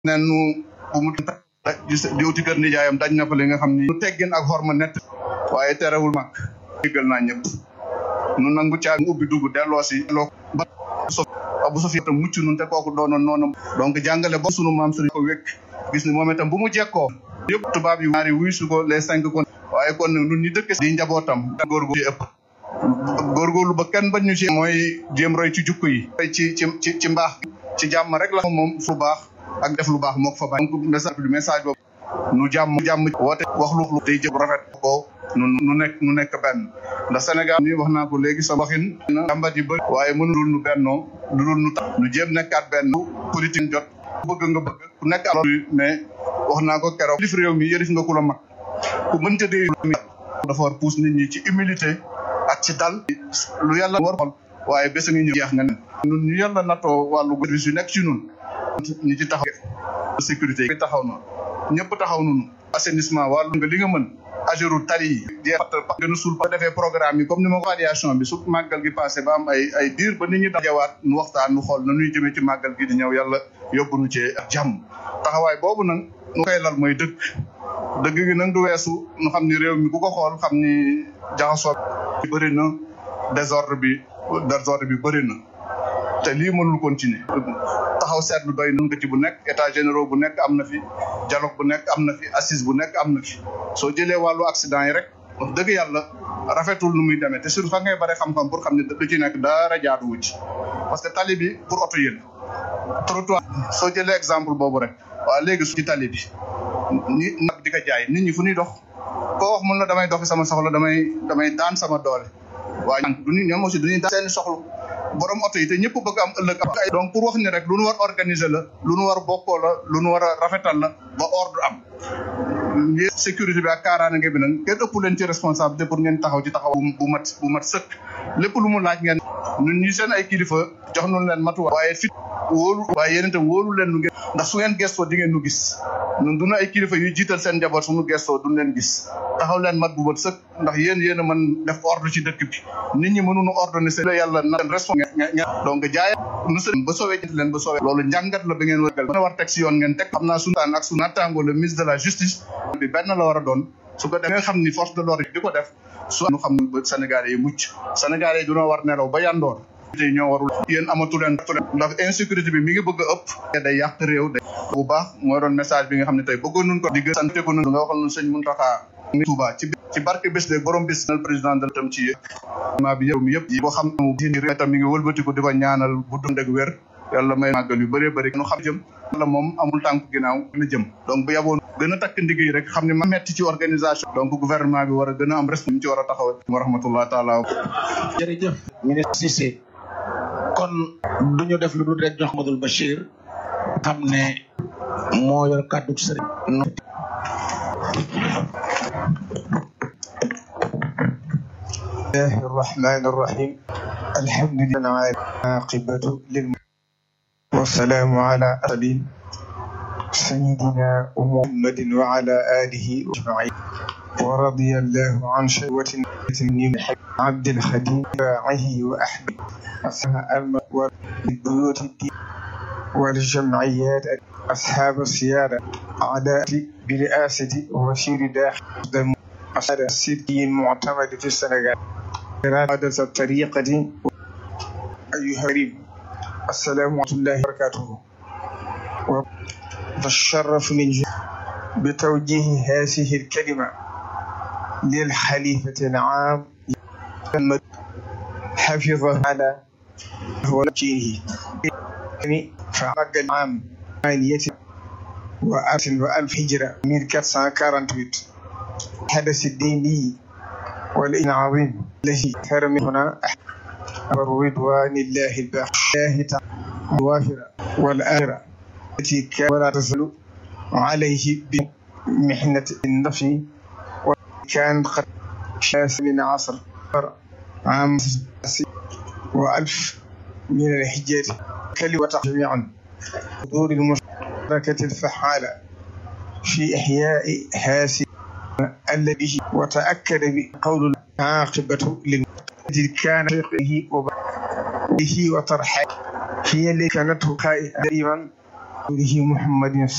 nen nu bu mu di uti kër nijaayam dañ na fa li nga xam ni nu teggin ak xorma nett waaye terewul mag déggal naa ñëpp nu nangu caa ubbi dugg delloo si loo ba so bu sofi itam mucc nun te kooku doonoon noonu donc jàngale bo sunu maam sëriñ ko wékk gis ni moom itam bu mu jekkoo yëpp tubaab yu ñaari wuy su ko les cinq kon waaye kon nag nun ñi dëkk di njabootam góorgóorlu ci ëpp góorgóorlu ba kenn bañ ñu ci mooy jéem roy ci jukk yi ci ci ci ci mbaax ci jàmm rek la moom fu baax ak def lu baax moo ko fa bàyyi donc message du message boobu nu jàmm jàmm woote wax lu day jëf rafet ko nu nu nekk nu nekk benn ndax Sénégal ni wax naa ko léegi sa waxin na jàmbat yi bëri waaye mënul nu bennoo lu dul nu tax nu jéem nekkaat benn politique jot bëgg nga bëgg ku nekk alors mais wax naa ko keroog yëlif réew mi yëlif nga ku la mag ku mënta dee mi dafa war pousse nit ñi ci humilité ak ci dal lu yàlla war xol waaye bés ngi ñëw jeex nga ne ñun ñu yàlla nattoo wàllu service yu nekk ci ñun ñi ci taxaw sécurité yi taxaw na ñëpp taxaw nunu assainissement wàllu nga li nga mën agéru tali yi jeexat gën a suul ba defee programme yi comme ni ma ko aviation bi su màggal gi passé ba am ay ay diir ba nit ñi dajawaat nu waxtaan nu xool na nuy jëmee ci màggal gi di ñëw yàlla yóbbu nu ci ak jàmm taxawaay boobu nag nu koy lal mooy dëkk dëgg gi nag du weesu nu xam ni réew mi ku ko xool xam ni jaxasoo bi bëri na désordre bi désordre bi bëri na te lii mënul continuer taxaw seetlu doy na ci bu nekk état généraux bu nekk am na fi dialogue bu nekk am na fi assise bu nekk am na fi soo jëlee wàllu accident yi rek wax dëgg yàlla rafetul nu muy demee te surtout fa ngay bare xam-xam pour xam ne lu ci nekk dara jaaduwu ci parce que tali bi pour oto yi la trottoir soo jëlee exemple boobu rek waaw léegi su ci tali bi ñi nag di ko jaay nit ñi fu ñuy dox koo wax mun na damay doxi sama soxla damay damay daan sama doole waaye du ñu ñoom aussi du ñuy daan seeni soxla borom oto yi te ñëpp bëgg am ëllëg am donc pour wax ni rek lu nu war organiser la lu nu war bokkoo la lu nu war a rafetal la ba ordre am sécurité bi ak kaaraange bi nag kenn ëpp leen ci responsabilité pour ngeen taxaw ci taxaw bu mat bu mat sëkk lépp lu mu laaj ngeen ñun ñi seen ay kilifa jox nañu leen matuwaay waaye fit wóolu waaye yéen itam wóolu leen nu ngeen ndax su ngeen gestoo di ngeen nu gis ñun du ñu ay kilifa yuy jiital seen njaboot suñu gestoo duñ leen gis taxaw leen mat bu mat sëkk ndax yéen yéen a mën def ordre ci dëkk bi nit ñi mënuñu ordonner seen yàlla na leen responsable donc jaay nu seen ba soowee leen ba soowee loolu njàngat la ba ngeen war a war teg si yoon ngeen teg xam naa suñu taan ak su nattaango le ministre de la justice bi benn la war a doon su ko defee nga xam ni force de l'ordre di ko def su nu xam ba Sénégalais yi mucc Sénégalais yi dunoo war nelaw ba yandoor tey ñoo warul yéen amatu leen ndax insécurité bi mi ngi bëgg a ëpp day yàq réew day bu baax mooy doon message bi nga xam ne tey bëggoon nun ko di gën sant ko nun nga waxal nun sëñ Mountakha Touba ci ci barke bés de borom bés nal président de tam ci maa bi yow mi yëpp boo xam ne tam mi ngi wëlbatiku di ko ñaanal bu dund ak wér yàlla may màggal yu bëree bëri nu xam jëm yàlla moom amul tànk ginnaaw na jëm donc bu yaboon gën a takk ndigg yi rek xam ne ma metti ci organisation donc gouvernement bi war a gën a am responsabilité ci war a taxaw wa rahmatullah taala jërëjëf ministre Cissé kon duñu def lu dul rek jox Madul Bachir xam ne moo yor kàddu sëriñ الله الرحمن الرحيم الحمد لله عاقبة للم والسلام على أسلين سيدنا محمد وعلى آله أجمعين ورضي الله عن شهوة عبد الخديم باعه وأحمد أصحاب والبيوت الدين والجمعيات أصحاب السيادة عداء برئاسة وزير داخل أصحاب السيدي المعتمد في السنغال إرادة الطريقة أيها الكريم السلام ورحمة الله وبركاته والشرف من بتوجيه هذه الكلمة للخليفة العام حفظه على وجهه فعقد العام ثمانية وألف وألف هجرة 1448 حدث الديني والإن عظيم الذي كان من هنا رضوان الله الباقي الله تعالى الوافرة والآخرة التي كان ولا تزال عليه بمحنة النفي وكان قد شاس من عصر عام وألف من الحجاج كلمة جميعا حضور المشاركة الفعالة في إحياء هذه الذي وتأكد بقول عاقبة للذي كان به وبه وطرحه هي التي كانت قائمة به محمد